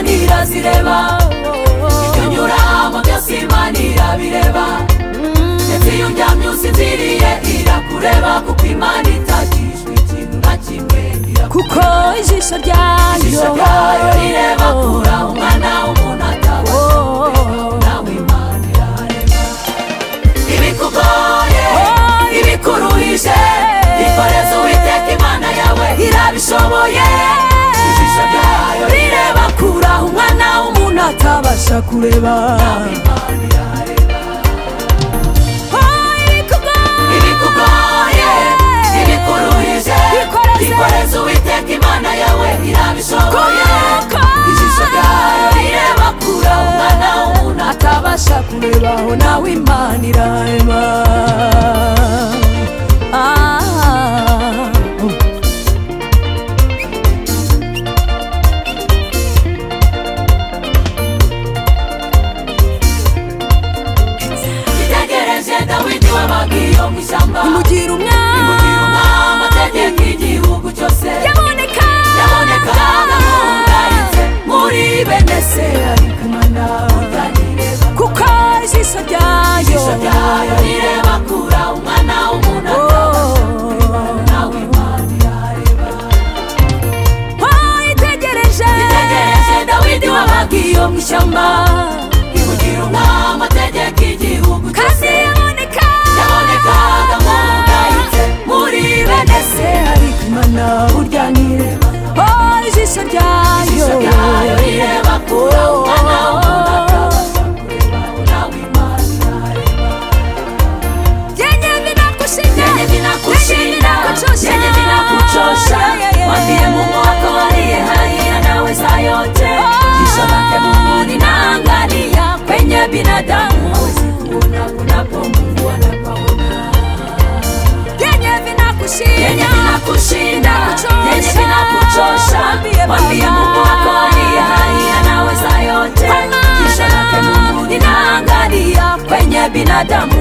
ireba ikanyura mu byose imana irabireba ndetse iyo uryamye usinziriye irakureba kuko imana itagijwe ikintu na kimwe kuko irakureba ijisho ryayo ijisho ryayo rireba kura umwana w'umuntu atabasha kureba nawe imana irareba ibikugoye ibikuruhije ikoreze uwiteka imana yawe irabishoboye ijisho ryayo rireba kure aho umwana w'umuntu atabasha kureba nawe imana irareba Oh, irikugoye. ibikugoye ibikuruhije Ikoreze. ikoreze uwiteka imana yawe irabishoboye Kuko. ijisho ryayo rireba kure aho umwana w'umuntu atabasha kurebaho nawe imana irarema Ah. itegereje dawidi wabaga iyo mu ishyamba imugira imugira umwami umwami ategeka igihugu cyose yaboneka yaboneka nkamwungaritse muri bene se ariko imana utanyireba kuko ijisho ryayo ijisho ryayo rireba kura umwana w'umuntu atabasha kureba nawe imana irareba Oh, itegereje itegereje dawidi wabaga iyo mu ishyamba imugira umwami ategeka igihugu kandi cyose yaboneka yaboneka nkamwungaritse muri bene se ariko imana utanyireba Oh, ijisho ryayo yenye binakushinya yenye binakuchosha Yeah, yeah, yeah. Oh. kwenye binadamu sikuna kunapomunguanapaona yenye yenye binakushinya vinakushinda yenye vinakuchosha mwambie mungu wako aliye hai anaweza yote Kwa maana kisha lake mungu linaangalia kwenye binadamu